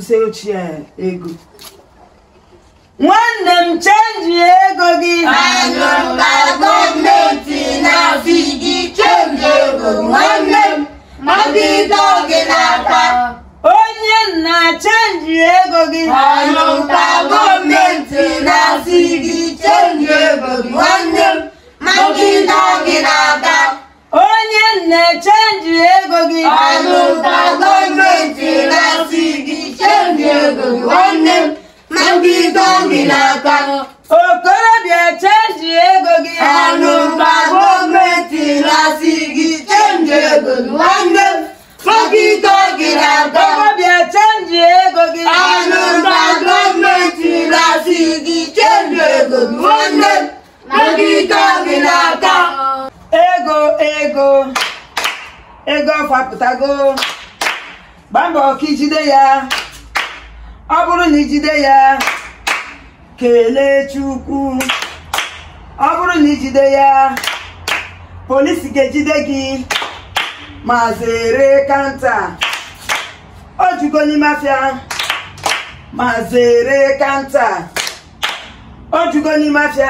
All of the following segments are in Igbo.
kwụsị ochie ego nwanne m chenji ego gị Anụ ka gọọmenti na-asị gị chenji ego nwanne m magide gị n'aka. onye nna chenji ego gị Anụ ka gọọmenti na-asị gị chenji ego nwanne m magide gị n'aka. onye nne chenji ego gị Anụ ka gọọmenti na-asị gị chenji ego nwanne m magide gị n'aka. okorobịa chenji ego gị Anụ ka gọọmenti na-asị gị chenji ego nwanne m magide gị n'aka. okorobịa chenji ego gị Anụ ka gọọmenti na-asị gị chenji ego nwanne m magide gị n'aka. ego ego ego fapụtago gbaa mbọ ka ijide ya ọ bụrụ na ijide ya kelee chukwu ọ bụrụ na ijide ya polisi ga-ejide gị ma zere kanta o jugo n'ime afịa ma zere kanta o jugo n'ime afịa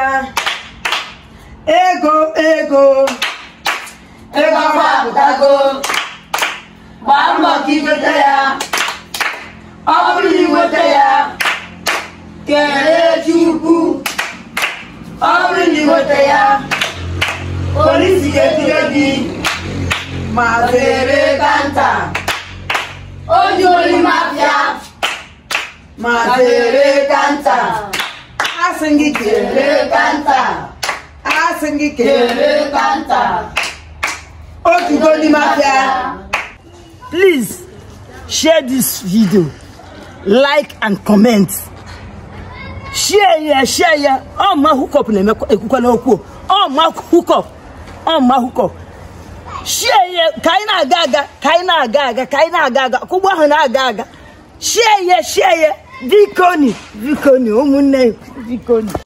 ego ego Ego gbapụtago gbaa mbọ ka iweta ya ọ bụrụ na iweta ya kelee Chukwu ọ bụrụ na iweta ya polisi ga-ejide gị ma zere kanta o juolu mafia ma ma zere kanta asị gị kelee zere kanta asị gị kelee zere kanta otu go n'ime afịa please share this video like and comment share ya share ya ọ ma hookup na-ekwukwana okwu ọ ma hookup ọ ma hookup share ya ka anyị na-aga aga ka anyị na-aga aga ka anyị na-aga aga ka ụgbọ ahụ na-aga aga share ya share ya bikoni bikoni ụmụnne bikoni